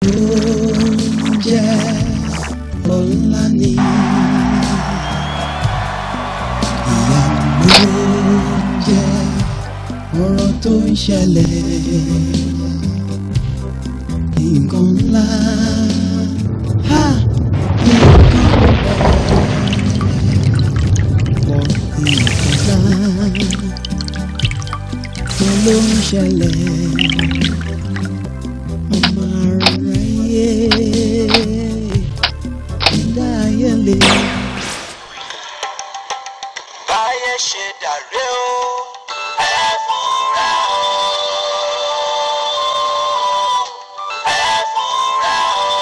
oúnjẹ ọ̀la ni ìyanu oúnjẹ ọ̀rọ̀ tó ń ṣẹlẹ̀ nǹkan ńlá ha nǹkan ọ̀pọ̀ nǹkan ńlá tó ló ń ṣẹlẹ̀ ọmọ aráyé ẹ̀dá ayé lè. báyé ṣe dàrú o ẹ fúnra o ẹ fúnra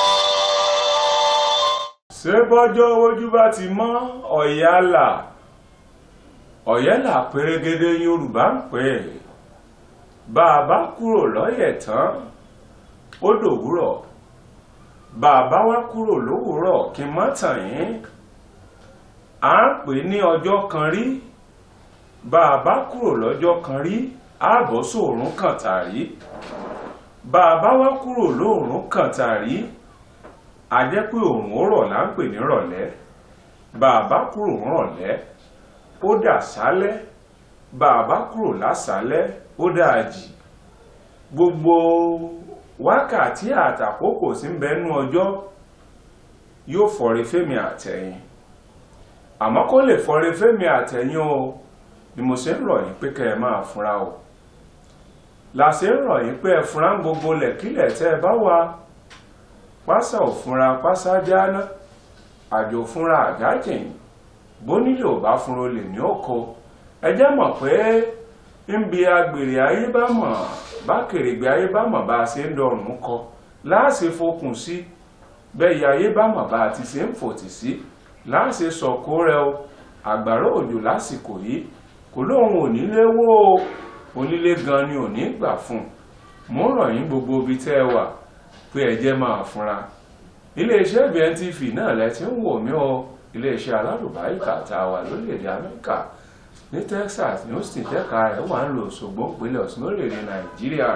o. ṣé bọ́jọ́ ojú bá ti mọ́ ọ̀yálà ọ̀yálà pérégedé yorùbá ń pè é bá a bá kúrò lọ́yẹ̀ tán ó dòwúrọ̀ bá a bá wá kúrò lówùúrọ̀ kí n má tàn yín à ń pè ní ọjọ́ kan rí bá a bá kúrò lọ́jọ́ kan rí ààbọ̀ sóòrùn kàn tàrí bá a bá wá kúrò lóòrùn kàn tàrí a jẹ́ pé òun ó rọ̀ là ń pè ní rọ̀lẹ́ bá a bá kúrò ń rọ̀lẹ́ ó dà sálẹ́ bá a bá kúrò lásálẹ́ ó dà jì gbogbo wákàtí àtàkókò sí ń bẹnu ọjọ́ yóò fọre fẹ́mi àtẹ̀yìn àmọ́ kó lè fọre fẹ́mi àtẹ̀yìn o ni mo ṣe ń rọ̀ yín pé kẹ́ ẹ máa fúnra o la ṣe ń rọ̀ yín pé ẹ fúnra ń gbogbo lẹ̀kílẹ̀ tẹ́ ẹ bá wà pásá ò fúnra pásá jáná àjò fúnra àgájìn bónílò bá fúnra olè ní oko ẹ jẹ́ mọ̀ pé ń bi agbèrè ayé bá mọ̀ bá kèrègbè ayé bá mọ̀ bá a ṣe ń dọrùn kọ láàṣẹ fokùn sí bẹ́ẹ̀ yẹ ayé bá mọ̀ bá a ti ṣe ń fòtì sí láàṣẹ sọ̀kò rẹ o àgbàrá òjò lásìkò yìí kò lóun ò nílé wó o onílé gan ni ò ní gbà fún un mo ń rọ̀ yín gbogbo ibi tẹ́ ẹ wà pé ẹ jẹ́ máa fúnra iléeṣẹ́ BNTV náà lẹ ti ń wò mí o iléeṣẹ́ alárùbáríkà tá a wà lórílẹ̀‐èdè Amẹ́ríkà ní Texas ní Austin tẹ́ka rẹ̀ wà ń lo Òṣogbo ìpínlẹ̀ Ọ̀ṣun lórílẹ̀‐èdè Nàìjíríà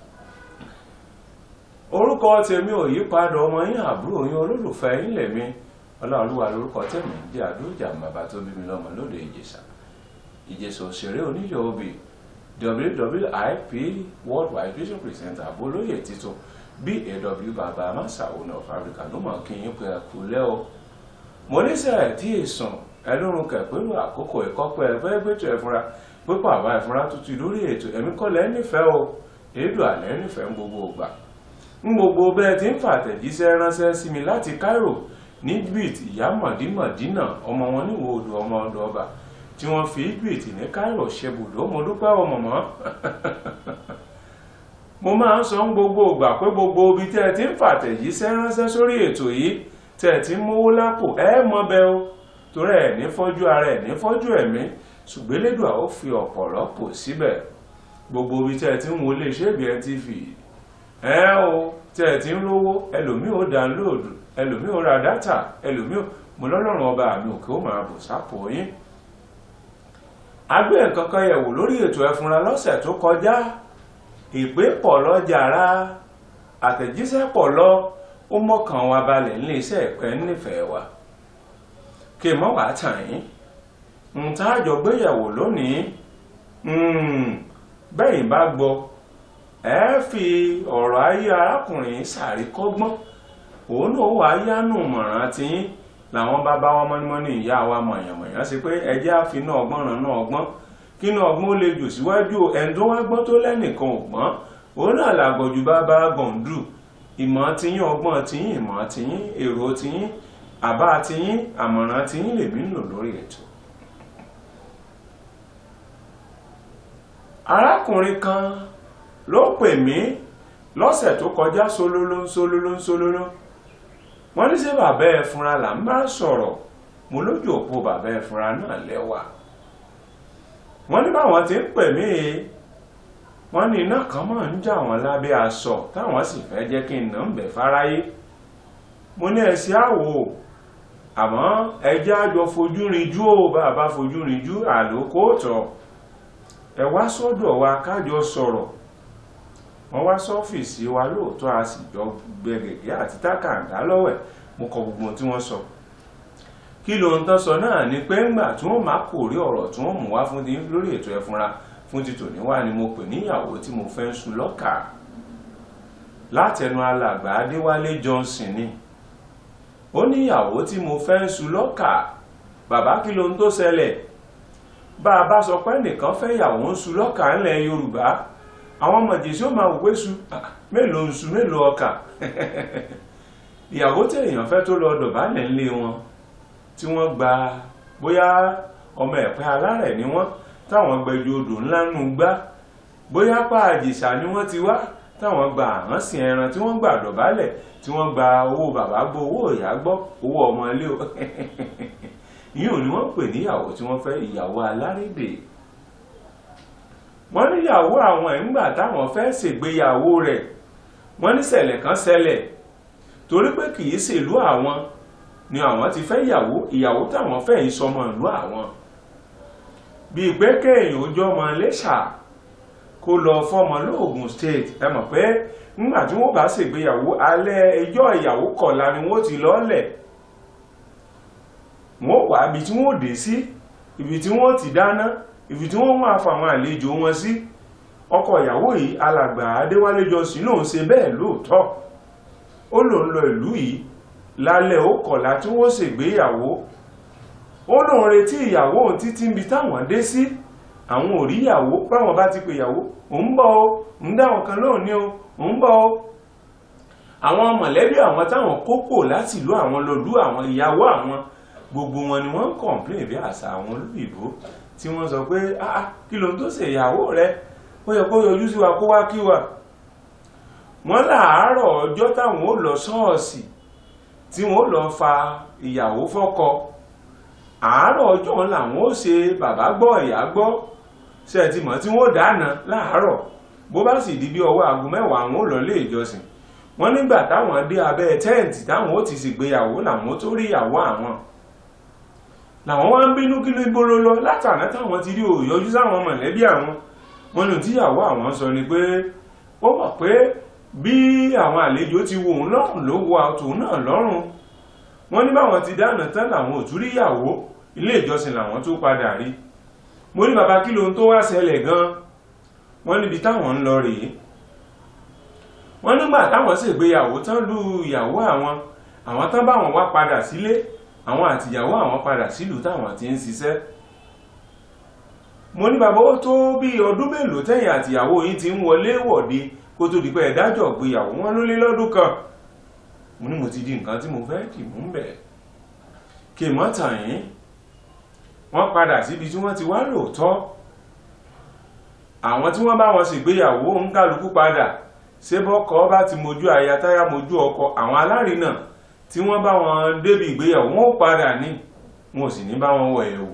orúkọ tèmi ò yí padà ọmọ yín àbúrò yín olólùfẹ́ yín lèmi Ọláolúwa lórúkọ tèmi ń jẹ́ àdójà bàbá tó bí mi lọ́mọ lóde Ìjẹ̀ṣà Ìjẹ̀ṣà òṣèré oníyọ̀ obì WWIP worldwide vision presenter abolóyè títún BAW bàbá amasa owner of Africa ló mọ̀ kí yín pé ẹ kú lẹ́ o mo níṣẹ́ tí èsùn ẹlọ́run kẹ̀pẹ́rù àkókò ìkọ́pẹ́ ẹgbẹ́ gbẹ́tọ̀ ẹ̀fúnra pípọ̀ àbá ìfúnra tuntun lórí ètò ẹ̀mí kọ́lẹ̀ nífẹ̀ẹ́ o èédú àlẹ́ nífẹ̀ẹ́ ń gbogbo ògbà ń gbogbo bẹ́ẹ̀ tí ń fàtẹ̀jíṣẹ́ ránṣẹ́ sí mi láti Cairo ní Egypt ìyá mọ̀dínmọ̀dínà ọmọ wọn níwò odò ọmọ ọdọ ọba tí wọ́n fi Egypt ní Cairo ṣebùdó mo dúpẹ́ ọmọ mọ́ mo máa ń sọ ń gbogbo ìgbà pé gbogbo ibi tẹ́ ẹ ti ń fàtẹ̀jíṣẹ́ ránṣẹ́ sórí ètò yìí tẹ́ ẹ ti ń mówó lápò ẹ mọ bẹ o torí ẹ ní fọ́jú ara ẹ ní fọ́jú ẹ̀mí ṣùgbọ́n Elédùà ó fi ọ̀pọ̀ rọ́pò síbẹ̀ gbogbo ibi tẹ́ ẹ ti ń wo iléeṣẹ́ BNTV ẹ o tẹ́ ẹ ti ń rówó ẹlòmíì ó download ẹlòmíì ó ra dátà ẹlòmíì ó mo lọ́lọ́run ọba mi òkè ó máa bò sápò yín agbé nǹkan kan yẹ̀wò lórí ètò ẹ̀fúnra lọ́sẹ̀ tó kọjá ìpè pọ̀ lọ́jàrá àtẹ̀jíṣẹ́ pọ̀ lọ ó mọ́kàn wa balẹ̀ nílé iṣẹ́ ìpẹ́ nífẹ̀ẹ́ wa kí mọ́ wàá tàn yín ń tá àjọ gbéyẹ̀wò lónìí bẹ́yìn bá gbọ́ ẹ fi ọ̀rọ̀ ayé arákùnrin sàríkọ́gbọ́n òun náà wà á yánú mọ̀ràn tiyín làwọn bàbá wa mọ́nímọ́ní ìyá wa mọ̀yànmọ̀yàn sí pé ẹjẹ́ àfinà ọgbọ́n ràn náà ọgbọ́n kínú ọgbọ́n ó lè jù síwájú ẹni tó wá gbọ́n tó lẹ́nìkan ò gbọ́n òun náà làgọ̀jù bàbá gọ̀ǹdù ìmọ̀ tiyín ọgbọ́n tiyín ìmọ̀ tiyín èrò tiyín àbá tiyín àmọ̀ràn tiyín lèmi ń lò lórí ètò. arákùnrin kan ló pè mí lọ́sẹ̀ tó kọjá solóló solóló solóló wọ́n ní ṣé bàbá ẹ fúnra là ń bá sọ̀rọ̀ mo lójú òpó bàbá ẹ fúnra náà lẹ́wà wọ́n ní báwọn ti ń pè mí wọ́n ní iná kan máa ń jà wọ́n lábẹ́ aṣọ táwọn sì fẹ́ jẹ́ kí n nà ń bẹ̀ fáráyé mo ní ẹ̀sìn àwò àmọ́ ẹjẹ́ àjọ fojú rinjú ó bàbá fojú rinjú àlòkóòtọ̀ ẹ wá sọ́dọ̀ wa kájọ sọ̀rọ̀ wọ́n wá sọ́fíìsì wa lóòótọ́ a sì jọ gbẹ gègé àti tákàndá lọ́wẹ̀ mo kọ gbogbo ohun tí wọ́n sọ kí ló ń tán sọ náà ni pé ńgbà tí wọ́n máa kò rí ọ̀rọ̀ tí wọ́n mú wá fún ti lórí ètò ẹ̀fúnra fún ti tòní wá ni mo pè níyàwó tí mo fẹ́ ń sun lọ́kà látẹnu alàgbà adéwálé johnson ni ó níyàwó tí mo fẹ́ ń sun lọ́kà bàbá kí ló ń tó ṣẹlẹ̀ bá a bá sọ pé nìkan fẹ́ yàwó ń sun lọ́kà ńlẹ̀ yorùbá àwọn ọmọ jésù ó máa wò pé su mélòó ń su mélòó ọkà ìyàwó tí èèyàn fẹ́ tó lọ dọ̀bálẹ̀ ńlé wọn tí wọ́n gba bóyá ọmọ ẹ̀pẹ́ alárẹ̀ ni wọ́n táwọn gbẹjọ odò ńlá nù gbá bóyá pa àjèṣà ni wọ́n ti wá táwọn gba àhánsìn ẹran tí wọ́n gbà dọ̀bálẹ̀ tí wọ́n gba owó bàbá gbọ́ owó ìyá gbọ́ owó ọmọ ilé o yíò ni wọ́n pè níyàwó tí wọ́n fẹ́ ìyàwó alárédè wọ́n níyàwó àwọn ìgbà táwọn fẹ́ ṣègbéyàwó rẹ̀ wọ́n ní ṣẹlẹ̀ kan ṣẹlẹ̀ torí pé kì í ṣèlú àwọn ni àwọn ti fẹ́ ìyàwó ìyàwó táwọn fẹ́ yìí sọmọ ìlú àwọn bíi pé kéèyàn ojú ọmọ Iléṣà kó lọ fọmọ lóògùn state ẹ mọ̀ pé nígbà tí wọ́n bá ṣègbéyàwó alẹ́ ẹjọ́ ìyàwó kọ̀ọ̀la ni wọ́n ti lọ́ọ̀lẹ̀ wọ́n wà ibi tí wọ́n dé sí ibi tí wọ́n ti dáná ibi tí wọ́n máa fa àwọn àlejò wọn sí ọkọ ìyàwó yìí alàgbà Adéwálé Johnson lòun ṣe bẹ́ẹ̀ lóòótọ́ ó lòun lọ ìlú yìí lálẹ́ ó kọ̀lá tí wọ́n ṣègbéyàwó ó lòun retí ìyàwó òun títí níbi táwọn dé sí àwọn ò rí ìyàwó báwọn bá ti pè ìyàwó òun bọ̀ ó ń dáwọn kan lóhùn ní o òun bọ̀ ó àwọn mọ̀lẹ́bí àwọn táwọn kópò láti ìlú àwọn lọ́lú àwọn ìyàwó àwọn gbogbo wọn ni wọ́n ń kọ̀ǹplé bí àṣà àwọn olóyìnbó tí wọ́n sọ pé ah kí ló ń tó ṣe ìyàwó rẹ ó yẹ kó yọjú sí wa kó wá kí wa wọ́n láàárọ̀ ọjọ́ táwọn ó lọ ṣọ́ọ̀ṣì tí wọ́n lọ fa ìyàwó fọ́kọ àárọ̀ ọjọ́ làwọn ó ṣe bàbá gbọ́ ìyá gbọ́ ṣe ti mọ̀ tí wọ́n dáná láàárọ̀ bó bá sì di bí ọwọ́ aago mẹ́wàá àwọn ó lọ lé ìjọsìn wọ́n nígbà táwọn dé abẹ́ tẹ́ǹtì táwọn ó ti ṣègbéyàwó làwọn tó rí ìyàwó àwọn làwọn wá ń bínú kí ló gbóró lọ látàná táwọn ti rí òyọjú sáwọn mọ̀lẹ́bí àwọn wọn ní tíyàwó àwọn sọ ni pé ó mọ̀ pé bí àwọn àlejò ti wo òun lọ́rùn ló wo àtòun náà lọ́rùn wọ́n ní báwọn ti dáná tán làwọn ò tún rí ìyàwó ilé ìjọsìn làwọn tó padà rí mo ní bàbá kí lóhun tó wá ṣẹlẹ̀ gan wọ́n níbi táwọn ń lọ rèé wọ́n nígbà táwọn ṣègbéyàwó tán lu ìyàwó àwọn àwọn tán báwọn wá padà sílé àwọn àtìyàwó àwọn padà sílùú táwọn ti ń ṣiṣẹ́ mo ní bàbá ó tó bí ọdún mélòó tẹ̀yìn àtìyàwó yìí ti ń wọlé wọ̀de kó tó di pé ẹ̀dájọ́ gbéyàwó wọn ló lé lọ́dún kan mo ní mo ti di nǹkan tí mo fẹ́ kì mú bẹ̀ kì mọ́ tàn yín wọ́n padà síbi tí wọ́n ti wá lóòótọ́ àwọn tí wọ́n bá wọn ṣègbéyàwó ń kálukú padà ṣé bọ́kọ bá ti mojú aya táyà mojú ọkọ àwọn alárinà tí wọ́n bá wọn débi ìgbéyàwó wọn ó padà ní wọn ò sì ní bá wọn wọ ẹ̀wù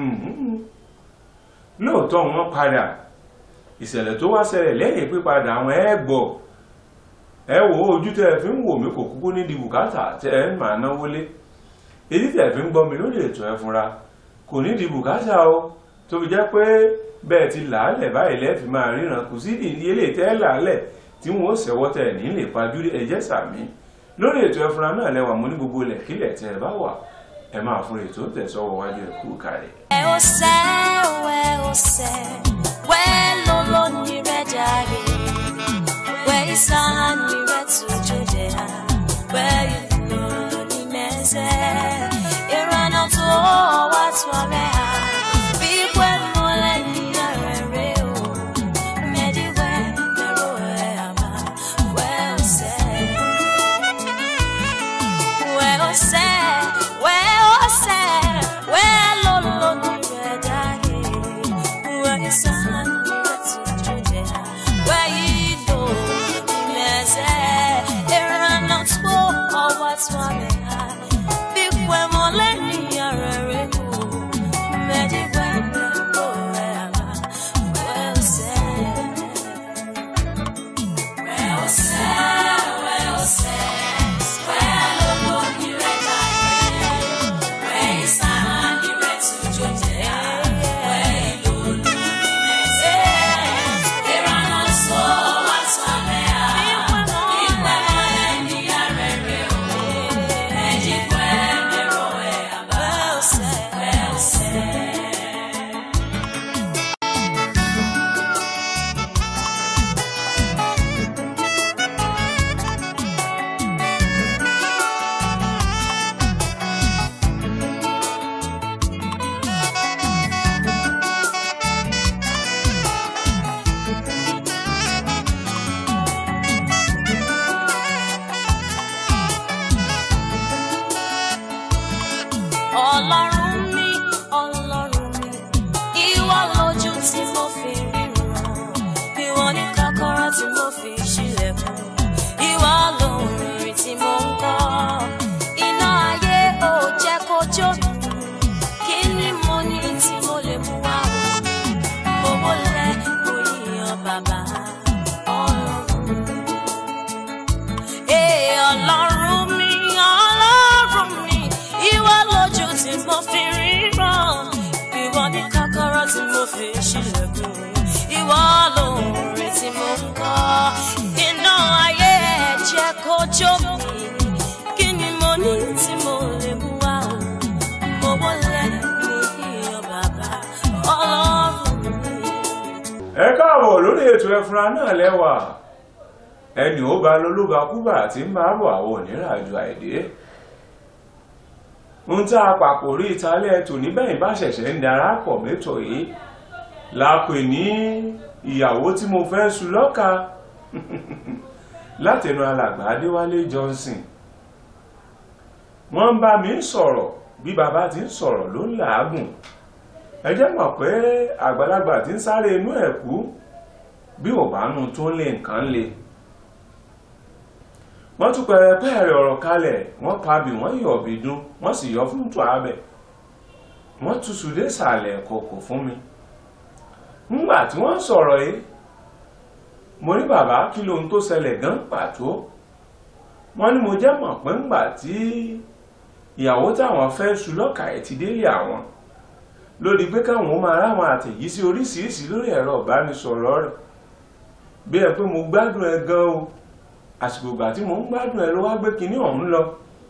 lóòótọ́ wọn padà ìṣẹ̀lẹ̀ tó wá ṣẹlẹ̀ lẹ́yìn pípadà àwọn ẹ̀gbọ́ ẹ wò ó ojú tẹ́ ẹ fi ń wò mí kò kúkú ní di bùkátà tẹ́ ẹ máa náwó lé èyí tẹ́ ẹ fi ń gbọ́ mi lórí ètò ẹ fúnra kò ní di bùkátà o tó fi jẹ́ pé bẹ́ẹ̀ ti làálẹ̀ báyìí lẹ́ẹ̀fì máa ríran kò sí ìdíyelé tẹ́ ẹ làálẹ̀ tí wọ́n ó ṣẹ̀wọ́ tẹ́ ẹ̀ ní lè pajú ẹ̀jẹ̀ sàmí lórí ètò ẹ fúnra náà lẹ́wà mo ní gbogbo ilẹ̀ kílẹ̀ tẹ́ ẹ bá wà ẹ máa fún ètò tẹ̀sọ́wọ́ wájú ẹ̀ kú kárẹ̀. ẹ ó sẹ́ wẹ́ ó sẹ́ wẹ́ ló ló ní rẹ̀ jáde wẹ́ ìsàn ní rẹ̀ tuntun jẹ́ wẹ́ ìlú ní mẹ́sẹ̀ ìrànà tó wá tó rẹ̀ hà bí pẹ́ mọ́lẹ̀ ní ààrẹ rẹ̀ o mẹ́dí wẹ́ mẹ́rọ ẹ̀ àmà wẹ́ ó sẹ́ wẹ́ ó sẹ́ wẹ́ ó sẹ́ wẹ́ ló ló ní rẹ̀ jáde wẹ́ ìsàn ní rẹ̀ tuntun jẹ́ wẹ́ ìlú ní mẹ́sẹ̀ ìrànà tó wá tó rẹ̀ hà bí pẹ́ mọ́lẹ̀ ní ààrẹ rẹ̀ o mẹ́dí wẹ́ mẹ́rọ ẹ̀ àmà wẹ́ ó sẹ́. Well, tí mo fi ṣílẹ̀kùn ìwọ lóore tí mo ń kọ́ iná ayé ẹ̀ jẹ́ kó jó mi kí ni mo ní tí mo lè mú wá o mo wọlé mo yíyan bàbá ọlọ́run mi. ẹ káàbọ̀ lórí ètò ẹfúnra náà lẹ́wà ẹni ó ba lólúba kúbà tí ń máa bọ̀ àwọn oníràjò àìdé ń tá a pàpò rí ìtàlẹ̀ tò níbẹ̀yìn bá ṣẹ̀ṣẹ̀ ń darapọ̀ mẹ́tọ̀ yìí la pè ní ìyàwó tí mo fẹ́ sùn lọ́ka látẹnu alàgbà adéwálé johnson wọ́n ń bá mi sọ̀rọ̀ bí bàbá ti ń sọ̀rọ̀ ló ń làágùn ẹ jẹ́ mọ̀ pé àgbàlagbà tí ń sáré inú ẹ̀ kú bí ò bá nu tó lé nǹkan le wọ́n tún pẹ̀rẹ̀pẹ̀rẹ̀ ọ̀rọ̀ kalẹ̀ wọ́n pabì wọ́n yọ̀ bí dún wọ́n sì yọ fún tó abẹ wọ́n túṣu dé sàlẹ̀ kòkò fún mi ńgbà tí wọ́n sọ̀rọ̀ yìí mo ní bàbá kí lohun tó ṣẹlẹ̀ gan pàtó wọ́n ní mo jẹ́ mọ̀ pé ńgbà tí ìyàwó táwọn fẹ́ ṣu lọ́kà ẹ̀ ti délé àwọn lórí pé káwọn máa ráwọn àtẹ̀yísí oríṣiríṣi lórí ẹ̀rọ ìbánisọ̀rọ̀ rẹ̀ bí ẹ pé mo gbádùn ẹ gan o àsìkò ìgbà tí mo ń gbádùn ẹ ló wá gbé kinní ọ̀hún lọ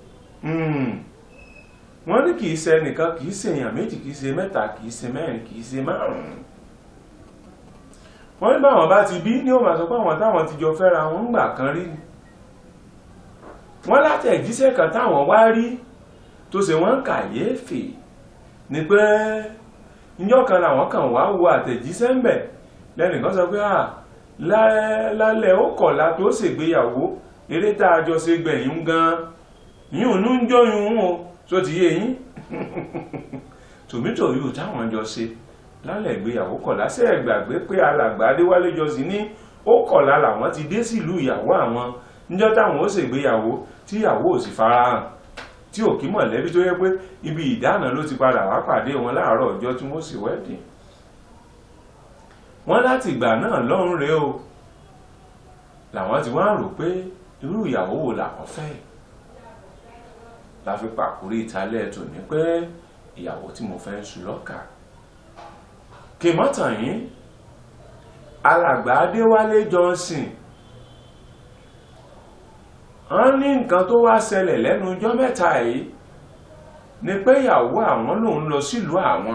wọ́n ní kì í ṣe ẹnìkan kì í ṣe èèyàn méjì kì í ṣe mẹ́ta kì í ṣe mẹ́rin kì í ṣe márùn-ún wọ́n ní báwọn bá ti bí ní ó máa sọ pé àwọn táwọn ti jọ fẹ́ra wọn ń gbà kan rí ni wọ́n látẹ̀jíṣẹ́ kan táwọn wá rí tó ṣe wọ́n kàyéfì ni pé níjọ́ kan làwọn kan wá wo àtẹ̀jíṣẹ́ ń bẹ̀ lẹ́nìkan sọ pé à lálẹ́ ó kọ̀lá tó ṣègbéyàwó eré tá a jọ ṣe gbẹ̀yìn gan yín ò ní ń jọyún o tó ti yé yín tòmítò yìí táwọn jọ ṣe lálẹ́ ìgbéyàwó kọ̀lá ṣe é gbàgbé pé alàgbà adéwálé jọ sí ní ó kọ̀lá làwọn ti dé sílùú ìyàwó àwọn níjọ́ táwọn ó ṣègbéyàwó tí ìyàwó ò sì farahàn tí ò kí mọ̀lẹ́bí tó yẹ pé ibi ìdáná ló ti padà wá pàdé wọn láàárọ̀ ọjọ́ tí wọ́n sì wẹ́dìn wọ́n láti ìgbà náà lọ́rùn rèé o làwọn ti wá rò pé irú ìyàwó wo làwọn fẹ́ la fi pàkórí ìtàlẹ̀ tò ní pé ìyàwó tí mo fẹ́ ń sùn lọ́kà kì mọ́tàn yín alàgbà adéwálé johnson wọ́n ní nǹkan tó wá ṣẹlẹ̀ lẹ́nu ọjọ́ mẹ́ta yìí ni pé ìyàwó àwọn lòun lọ sílùú àwọn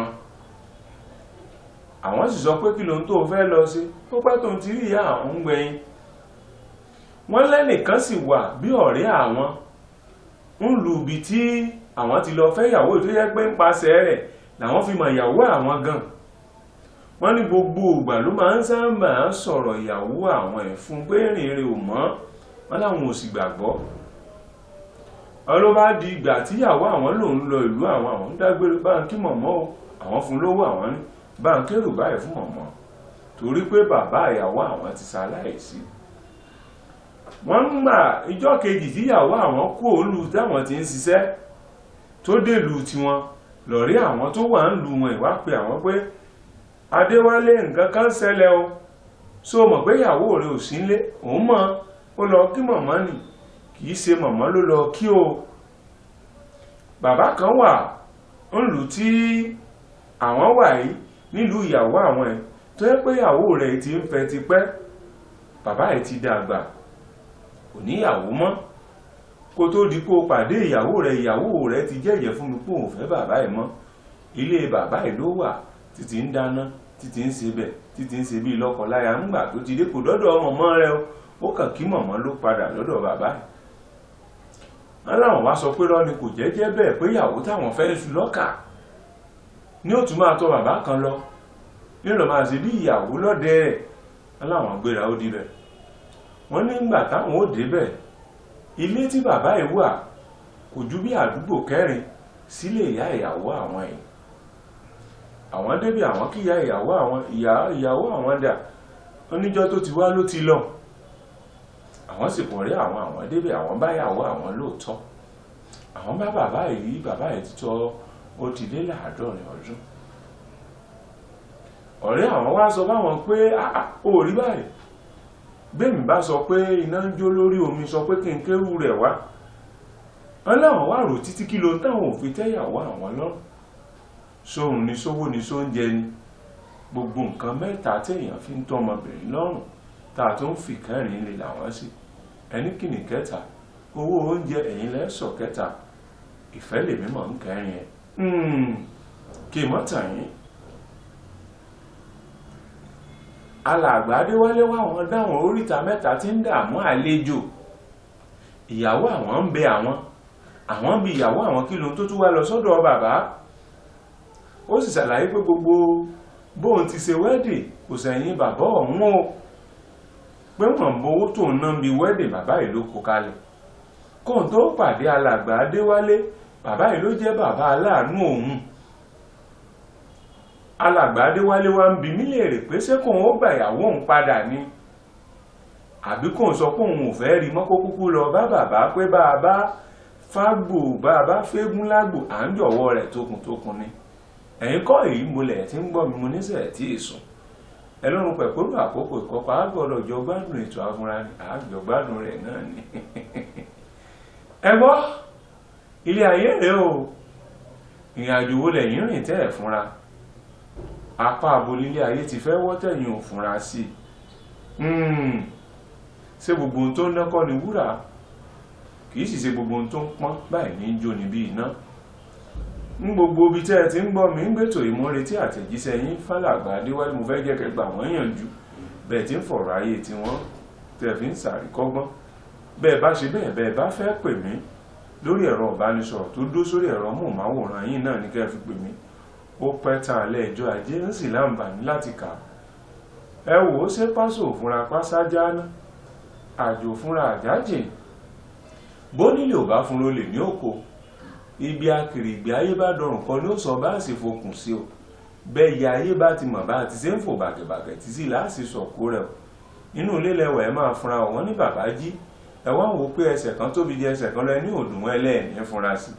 àwọn sì sọ pé kí lóhun tó fẹ́ lọ sí ó pẹ́ tóun ti rí ìyá àwọn ń gbẹ̀yìn wọ́n lẹ́nìkan sì wà bí ọ̀rẹ́ àwọn ń lu ibi tí àwọn ti lọ fẹ́ ìyàwó tó yẹ pé ń pasẹ̀ rẹ̀ làwọn fi mọ ìyàwó àwọn gan wọ́n ní gbogbo ìgbà ló máa ń sábà sọ̀rọ̀ ìyàwó àwọn ẹ̀ fún pé rìnrìn ò mọ́ wọ́n láwọn ò sì gbàgbọ́ ọlọ́ bá di ìgbà tíyàwó àwọn lòun lọ ìlú àwọn àwọn ń dágbére báńkì mọ̀mọ́ o àwọn fún lówó àwọn ní báńkèrò báyìí fún mọ̀mọ́ torí pé bàbá ìyàwó àwọn ti ṣaláìsí wọ́n ń gbà ìjọ́ kejì tíyàwó àwọn kú òlu táwọn ti ń ṣiṣẹ́ tó dèlù tiwọn lọ́rí àwọn tó wà ń lu wọn ìwá pé àwọn pé adéwálé nǹkan kan ṣẹlẹ̀ o so mọ̀ pé ìyàwó rẹ̀ ò sí nílé òun mọ̀ ó lọ kí mọ̀mọ́ nì kìí ṣe mọ̀mọ́ ló lọ kí o bàbá kan wà ńlù tí àwọn wà yìí nílùú ìyàwó àwọn ẹ̀ tó yẹ pé ìyàwó rẹ̀ ti ń fẹ́ ti pẹ́ bàbá ẹ̀ ti dàgbà kò níyàwó mọ́ kó tó di kó pàdé ìyàwó rẹ̀ ìyàwó rẹ̀ ti jẹ́jẹ́ fún mi pé òun fẹ́ bàbá ẹ̀ mọ́ ilé bàbá ẹ̀ ló wà títí ń dáná títí ń ṣe bẹ̀ títí ń ṣe bí lọ́kọláya ńgbà tó ti dé kò dọ́dọ̀ ọmọ mọ́ rẹ o ó kàn kí mọ̀mọ́ ló padà lọ́dọ̀ bàbá ẹ̀ wọ́n láwọn wá sọ pé rọ́ni kò jẹ́jẹ́ bẹ́ẹ̀ pé ìyàwó táwọn fẹ́ sùn lọ́kà ní ó tún máa tọ̀ bàbá kan lọ nílò máa ṣe bí ìyàwó lọ́dẹ rẹ̀ wọ́n láwọn gbéra ó dibẹ̀ wọ́n nígbà táwọn ó débẹ̀ ilé tí bàbá ẹ̀ wà kò ju bí àdúgbò kẹrin sílé ìyá ìyàwó àwọn ẹ̀ àwọn débi àwọn kíyà ìyàwó àwọn ìyàwó àwọn dà oníjọ́ tó ti wá ló ti lọ àwọn sì pọ̀ rí àwọn àwọn débẹ̀ àwọn báyàwó àwọn lóòótọ́ àwọn bá bàbá yìí bàbá yìí títọ́ ó ti lé láàádọ́rin ọdún ọ̀rẹ́ àwọn wá sọ báwọn pé ó rí báyìí gbẹ̀mí bá sọ pé iná ń jó lórí omi sọ pé kí n kéwù rẹ̀ wá wọn láwọn wá rò títí kí ló ń táwọn òfin tẹ́yàwó àwọn lọ́rùn sóhun ni sówó ni sóúnjẹ ni gbogbo nǹkan mẹ́ta téèyàn fi ń tọ́ ọmọbìnrin lọ́rùn tá a tún fi kẹrin lè làwọn sí ẹni kìnnì kẹta owó oúnjẹ ẹ̀yìn lẹ́sọ̀ kẹta ìfẹ́ lèmi mọ̀ ń kẹrin ẹ̀ kí n mọ́ tàn yín alàgbà adéwálé wá wọn dáwọn oríta mẹ́ta tí ń dààmú àlejò ìyàwó àwọn ń bẹ àwọn àwọn ń bi ìyàwó àwọn kí lóhun tó tún wá lọ sọ́dọ̀ bàbá ó sì ṣàlàyé pé gbogbo bóun ti ṣe wẹ́dì kò sẹ́yìn bàbá ọ̀hún o pé wọ́n ń bowó tó ń ná bí wẹ́dì bàbá yìí ló kó kalẹ̀ kóun tó pàdé alàgbà adéwálé bàbá yìí ló jẹ́ bàbá aláàánú òun alàgbà adéwálé wa ń bi mí léèrè pé ṣé kóun ó gbà ìyàwó òun padà ni àbí kóun sọ pé òun ò fẹ́ rí mọ́ kó kúkú lọ bá bàbá pé bàbá fágbò bàbá fégún lágbò à ń jọ̀wọ́ rẹ̀ tókùntókùn ni ẹ̀yin kọ́ èyí mo lẹ̀ tí ń gbọ́ mi mo níṣẹ́ tí ì sùn ẹlọ́run pẹ̀kúrú àkókò ìkọ́kọ́ àgbọ̀dọ̀ jọ gbádùn ètò afúnra ni àjọ gbádùn rẹ̀ náà ni ẹ gbọ́ ilé ayé rèé o ìrìn àjò wo lẹ́yìn rìn tẹ́ ẹ̀ fúnra apá abolílé ayé ti fẹ́ wọ́ tẹ̀yìn ò fúnra sí i ṣé gbogbo ohun tó ń dẹ́kọ́ ni wúrà kì í sì ṣe gbogbo ohun tó ń pọ́n báyìí ní í jó níbí iná ń gbogbo ibi tẹ́ ẹ ti ń gbọ́ mi ń gbètò ìmúretí àtẹ̀jíṣẹ́ yín fálàgbà adéwálé mo fẹ́ jẹ́ kẹgbà wọ́n yànjú bẹ́ẹ̀ tí ń fọ̀rọ̀ ayé tí wọ́n tẹ̀ fi ń sàríkọ́gbọ́n bẹ́ẹ̀ bá ṣe bẹ́ẹ̀ bẹ́ẹ̀ bá fẹ́ pè mí lórí ẹ̀rọ ìbánisọ̀rọ̀ tó dó sórí ẹ̀rọ móhùnmáwòrán yín náà ní kẹ́ fi pè mí ó pẹ́ tán alẹ́ ẹjọ́ ajé ń sì láǹbàní láti kà ẹ wò ó ṣe pásò òfúnra pásájá ná àjò fúnra àjájìn bó nílé ò bá fún lólè ní òkò ibi akèrègbè ayé bá dọrùn kan ló sọ bá sì fokùn sí o bẹ́ẹ̀ ya ayé bá ti mọ̀ bá ti ṣe ń fò bàgẹ̀bàgẹ̀ tí sì láàsì sọ̀kó rẹ̀ o inú ilé lẹ́wọ̀ ẹ máa fúnra wọn ní bàbá jí ẹ wá wò ó pé ẹsẹ̀ kan tóbi jẹ ẹsẹ̀ kan lọ ní òdùnwọ̀n ẹlẹ́ẹ̀ní fúnra sí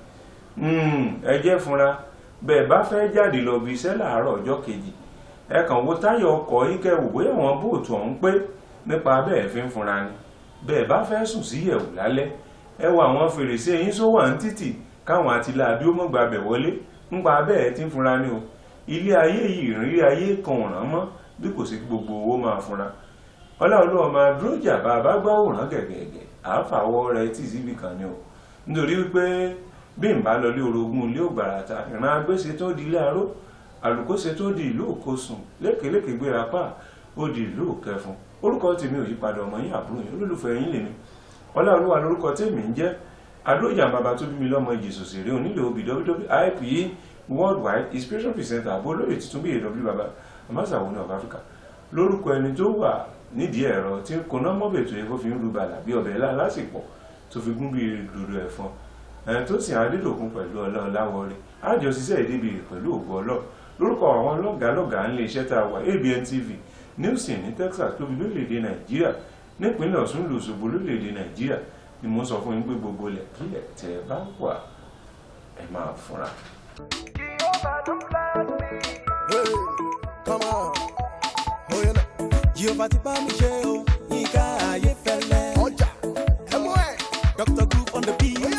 ẹ jẹ́ fúnra bẹ́ẹ̀ bá fẹ́ jáde lọ bí iṣẹ́ làárọ̀ ọjọ́ kejì ẹ kàn wo táyọ̀ ọkọ̀ yín kẹ́ wò bóyá àwọn bóòtù ọ̀hún pé nípa bẹ́ẹ̀ fi ń fúnra ni bẹ́ẹ̀ bá fẹ́ sùn sí yẹ̀wù lálẹ́ ẹ wo àwọn fèrèsé yín sówà ń títì káwọn àtìláàbí ó mọ̀gbà bẹ̀ wọlé ńpa bẹ́ẹ̀ tí ń fúnra ni o ilé ayé yìí ìrírí ayé kan ọ̀ràn mọ́ bí kò sí gbogbo owó máa fúnra ọlọ́run ọmọ dúrójà bá a bá gbọ́ òràn gẹ̀gẹ̀gẹ̀ àáfàwọ́ rẹ̀ tì síbi kan ni o nítorí wípé bí n bá lọ lé orogún ilé ògbàràtà ìran agbéṣe tó di ilé aró àlùkóṣe tó di ìlú òkosùn lékèélékèé gbéra pa ó di ìlú òkẹfun orúkọ tèmi ò yípadà ọmọ yín àbúrò yín olólùfẹ́ yín lèmi ọlọ́run lórúkọ tèmi ń jẹ́ adójà bàbá tó bí mi lọ́mọ ìjèṣò sèré onílé obì wwip worldwide inspiration presenter àbó olóyè tuntun bí èw bàbá amásàwọn ní of Africa lórúkọ ẹni tó wà nídìí ẹ̀rọ tí kò ná mọ́bẹ̀tò ẹ̀kọ́ fi ń ru bàlà bí ọbẹ̀ ńlá lásìkò tó fi gún bí dòdò ẹ̀fọn ẹni tó sì adédòkun pẹ̀lú ọlọ́run láwọrí àjọ ṣiṣẹ́ ìdíbi pẹ̀lú ògbó ọlọ́ lórúkọ àwọn lọ́gàálọ́gàá ńlẹ̀ iṣẹ́ tá a wà ABN TV Nielsen ní Texas tóbi lórílẹ̀‐èdè Nàìjíríà nípínlẹ̀ Ọ̀ṣun lòṣogbo lórílẹ̀‐èdè Nàìjíríà ni mo sọ fún yín pé gbogbo lẹ̀ kílẹ̀ tẹ́ ẹ bá wà ẹ máa fúnra. Hey, come on. Oh, you know. Jehovah ti bá mi ṣe o, Yínká Ayéfẹ́lẹ́. Ọjà, ẹ mú ẹ̀. Dr. Groove on the beat.